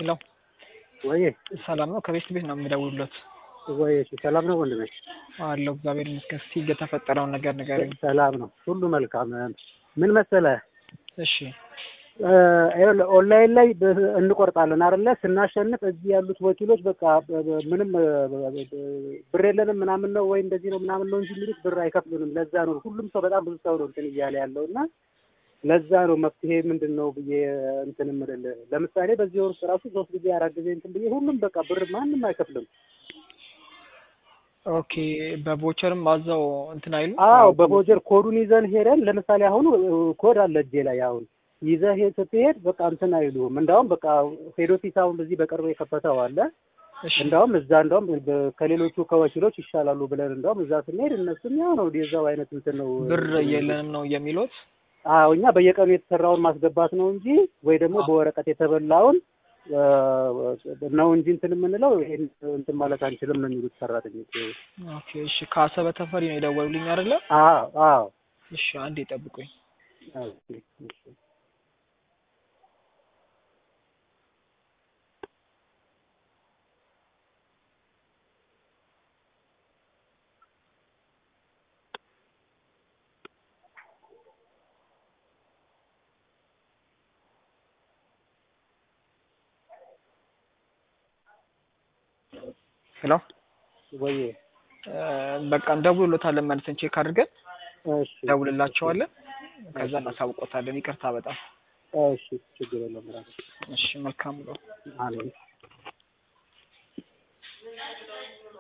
ሄሎ ወይ ሰላም ነው? ከቤት ቤት ነው የምደውልሎት። ወይ እሺ፣ ሰላም ነው ወንድሜ? አለሁ እግዚአብሔር ይመስገን። እስኪ የተፈጠረውን ነገር ንገረኝ። ሰላም ነው፣ ሁሉ መልካም። ምን መሰለህ እሺ ይኸውልህ ኦንላይን ላይ በ- እንቆርጣለን አይደለ? ስናሸንፍ እዚህ ያሉት ወኪሎች በቃ በ- በ- ምንም ብር የለንም ምናምን ነው ወይ እንደዚህ ነው ምናምን ነው እንጂ የሚሉት ብር አይከፍሉንም። ለዛ ነው ሁሉም ሰው በጣም ብዙ ሰው ነው እንትን እያለ ያለው እና ለዛ ነው መፍትሄ ምንድን ነው ብዬ እንትን የምልልህ። ለምሳሌ በዚህ ወር ውስጥ ራሱ ሶስት ጊዜ አራት ጊዜ እንትን ብዬ ሁሉም በቃ ብር ማንም አይከፍልም። ኦኬ። በቮቸርም አዛው እንትን አይሉ? አዎ በቮጀር ኮዱን ይዘን ሄደን ለምሳሌ አሁን ኮድ አለ እጄ ላይ አሁን ይዘህ ሄድ ስትሄድ በቃ እንትን አይሉም። እንዳውም በቃ ሄድ ኦፊስ አሁን በዚህ በቅርቡ የከፈተው አለ እሺ እንዳውም እዛ እንዳውም በ- ከሌሎቹ ከወኪሎች ይሻላሉ ብለን እንዳውም እዛ ስንሄድ እነሱም ያው ነው የዛው አይነት እንትን ነው ብር የለንም ነው የሚሉት? አዎ እኛ በየቀኑ የተሰራውን ማስገባት ነው እንጂ ወይ ደግሞ በወረቀት የተበላውን አ፣ ነው እንጂ እንትን የምንለው ይሄን እንትን ማለት አንችልም ነው የሚሉት ሰራተኞች። ኦኬ እሺ። ከአሰበ ተፈሪ ነው የደወሉልኝ አይደለ? አዎ አዎ እሺ አንዴ ጠብቁኝ። ኦኬ፣ እሺ። ሄሎ ወይ እ፣ በቃ እንደውልሎታለን መልሰን ቼክ አድርገን እሺ ደውልላቸዋለን። ከዛ እናሳውቆታለን። ይቅርታ በጣም እሺ ችግር የለውም። ራሱ እሺ። መልካም ነው። አሜን